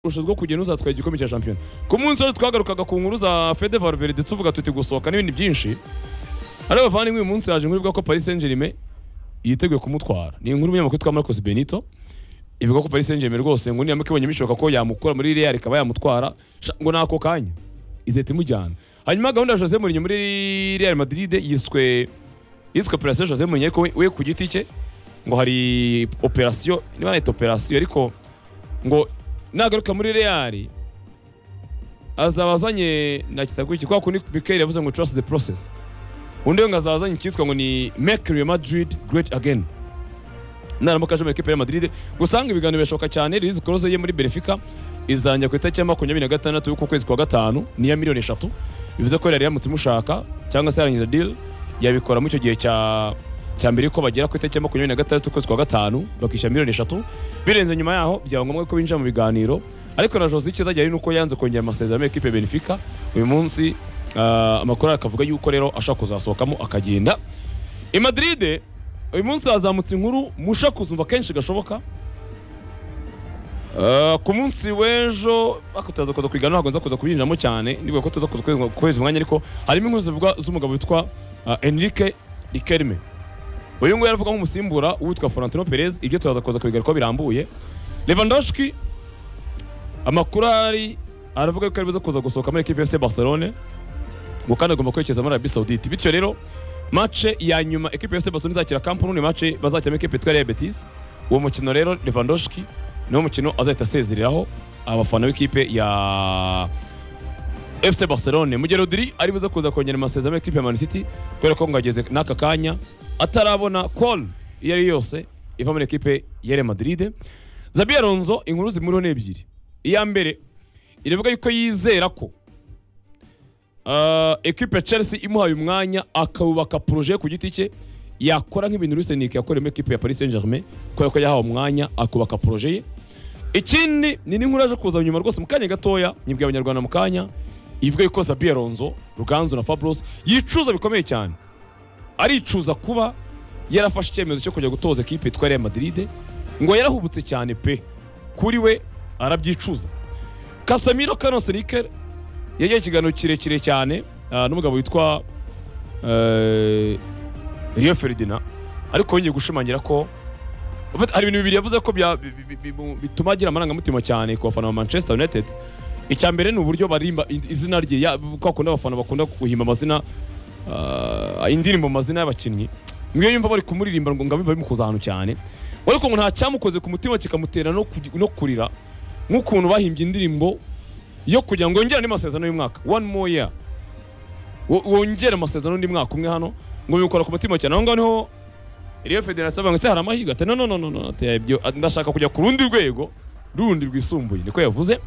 urusha rwo kugenda uzatwara igikombe cya shampiyona ku munsi wari twagarukaga ku nkuru za fede valverde tuvuga tuti gusohoka n'ibindi byinshi hari abavandimwe uyu munsi yaje inkuru ivuga ko paris saint germain yiteguye kumutwara ni inkuru y'umunyamakuru witwa marcos benito ivuga ko paris saint germain rwose ngo niyamuka ibonye bishoboka ko yamukura muri real ikaba yamutwara sha- ngo nako kanya izahita imujyana hanyuma gahunda ya jose mourinho muri real madrid yiswe yiswe operation jose mourinho ariko we- we ku giti cye ngo hari operation niba nayita operation ariko ngo nagaruka muri real azaba azanye nakitaguye kubera ko ni Mikel yavuze ngo trust the process undi we ngo azaba azanye icyitwa ngo ni make Real Madrid great again naramuka aje mu ekipe ya Madrid gusanga ibiganiro birashoboka cyane release close ye muri Benfica izanjya ku itariki ya makumyabiri na gatandatu y'uku kwezi kwa gatanu niya miliyoni eshatu bivuze ko yari yamutse imushaka cyangwa se yarangiza deal yabikora mu icyo gihe cya cya mbere ko bagera ku itariki ya makumyabiri na gatandatu ukwezi kwa gatanu bakishyura miliyoni eshatu birenze nyuma yaho byaba ngombwa ko binjira mu biganiro ariko na Jose icyo azajya ari nuko yanze kongera amasezerano y'ikipe ya Benfica uyu munsi ah, amakuru akavuga yuko rero ashaka kuzasohokamo akagenda i Madrid uyu munsi hazamutse inkuru musha kuzumva kenshi gashoboka Ah, ku munsi w'ejo ariko turaza kuza kwiga ntabwo nza kuza kubyinjiramo cyane nibwo ko tuza kuza kuheza- kuheza umwanya ariko harimo inkuru zivuga z'umugabo witwa ah, Enrique Riquelme uyu nguyu aravuga nk'umusimbura uwitwa Florentino Perez ibyo turaza kuza kubigarukaho birambuye Lewandowski amakuru ahari aravuga yuko aribuze kuza gusohoka muri ekipe FC Barcelone ngo kandi agomba kwerekeza muri Arabie Saoudite bityo rero mace ya nyuma ekipe ya FC Barcelona izakira Camp Nou ni mace bazakiramo ekipe yitwa Real Betis uwo mukino rero Lewandowski niwo mukino azahita asezereraho abafana b'ikipe ya FC Barcelone mu gihe Rodri ari buze kuza kongera amasezerano y'ikipe ya Man City kubera ko ngo ageze n'aka kanya atarabona call iyo ari yo yose iva muri ekipe ya Real Madrid Zabi Alonso inkuru zimuriho ni ebyiri iya mbere iravuga yuko yizera ko Uh, equipe ya Chelsea imuhaye umwanya akawubaka projet ku giti cye yakora nk'ibintu Lusenik yakoreyemo equipe ya Paris Saint-Germain kubera ko yahawe umwanya akubaka projet ye ikindi ni n'inkuru yaje kuza nyuma rwose mu kanya gatoya nyibwe abanyarwanda mu kanya ivuga yuko Zabi Alonso Ruganzu na Fabros yicuza bikomeye cyane aricuza kuba yarafashe icyemezo cyo kujya gutoza ekipe yitwa Real Madrid ngo yarahubutse cyane pe kuri we arabyicuza Casemiro Carlos Riquelme yagiye ikiganiro kirekire cyane ah, n'umugabo witwa eh, Rio Ferdinand ariko yongeye gushimangira ko en fait, hari ibintu bibiri yavuze ko bya- bi- bi- bi- bi- bituma agira amarangamutima cyane ku bafana ba Manchester United icya mbere ni uburyo barimba i- izina rye ya- kwa kundi abafana bakunda guhimba amazina ah, indirimbo mu mazina y'abakinnyi mwiyo yumva bari kumuririmba ngo ngabe bimukoza ahantu cyane ariko ngo nta cyamukoze ku mutima kikamutera no kugi- no kurira nk'ukuntu bahimbye indirimbo yo kugira ngo yongere andi masezerano y'umwaka one more year Wo- wongere amasezerano undi mwaka umwe hano ngo bimukora ku mutima cyane aho ngaho niho Rio Federasiyo bavuga ngo se hari amahirwe ati no no no no no ati ibyo ndashaka kujya ku rundi rwego rundi rwisumbuye niko yavuze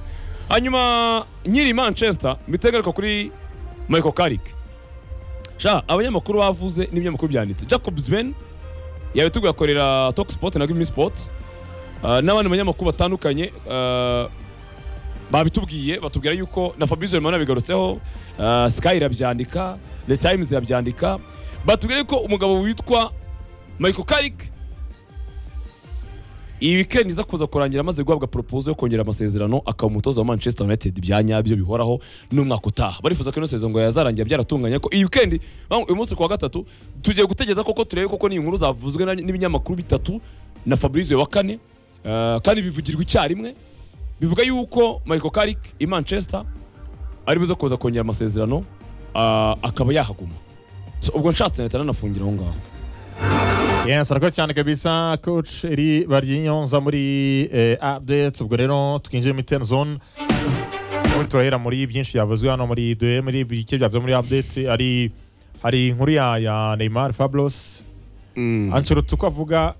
hanyuma nyiri Manchester mpita ngaruka kuri Michael Carrick sha abanyamakuru bavuze n'ibinyamakuru byanditse Jacob Zben yabiteguye akorera Talk Sport na Gimi Sports Ah, n'abandi banyamakuru batandukanye ah, babitubwiye batubwira yuko na Fabrizio Romano yabigarutseho uh, Sky irabyandika The Times irabyandika batubwira yuko umugabo witwa Michael Carrick iyi weekend iza kuza kurangira amaze guhabwa proposal yo kongera amasezerano akaba umutoza wa Manchester United bya nyabyo bihoraho n'umwaka utaha barifuza ko ino sezo ngo yazarangira byaratunganye ko iyi weekend bang- uyu munsi ku wa gatatu tugiye gutegereza koko turebe koko ni inkuru zavuzwe na- n'ibinyamakuru bitatu na Fabrizio wa kane ah, kandi bivugirwa icyarimwe bivuga yuko Michael Carrick i Manchester ari buze kuza kongera amasezerano ah, akaba yahaguma so ubwo nshatse nahita nanafungira aho ngaho Yes, arakoze cyane kabisa coach eri baryinyoza muri eh, updates ubwo rero twinjiye muri ten zone ubundi turahera muri byinshi byavuzwe hano muri de muri bike byavuzwe muri update hari hari inkuru ya, ya Neymar Fablos Ancelotti uko avuga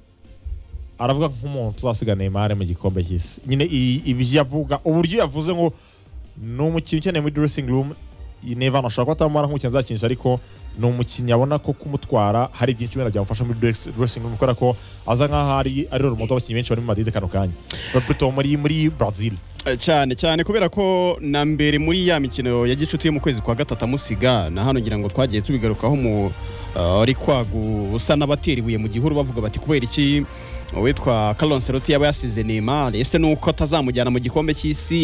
aravuga nk'umuntu uzasiga Neymar mu gikombe cy'isi nyine i- ibyo yavuga uburyo yavuze ngo ni umukinnyi ukeneye muri dressing room Neymar ashobora kuba atamara nk'umukinnyi azakinisha ariko ni umukinnyi abona ko kumutwara hari byinshi benda byamufasha muri dress- dressing room kubera ko aza nk'aho ari ari urumoto abakinnyi benshi bari muri Madrid kano kanya Pluto muri muri Brazil Eh, cyane cyane kubera ko na mbere muri ya mikino ya gicuti yo mu kwezi kwa gatatu amusiga na hano ngira ngo twagiye tubigarukaho mu ari kwagu usa n'abatera ibuye mu gihuru bavuga bati kubera iki uwitwa Carlo Ancelotti yaba yasize Neymar ese nuko atazamujyana mu gikombe cy'isi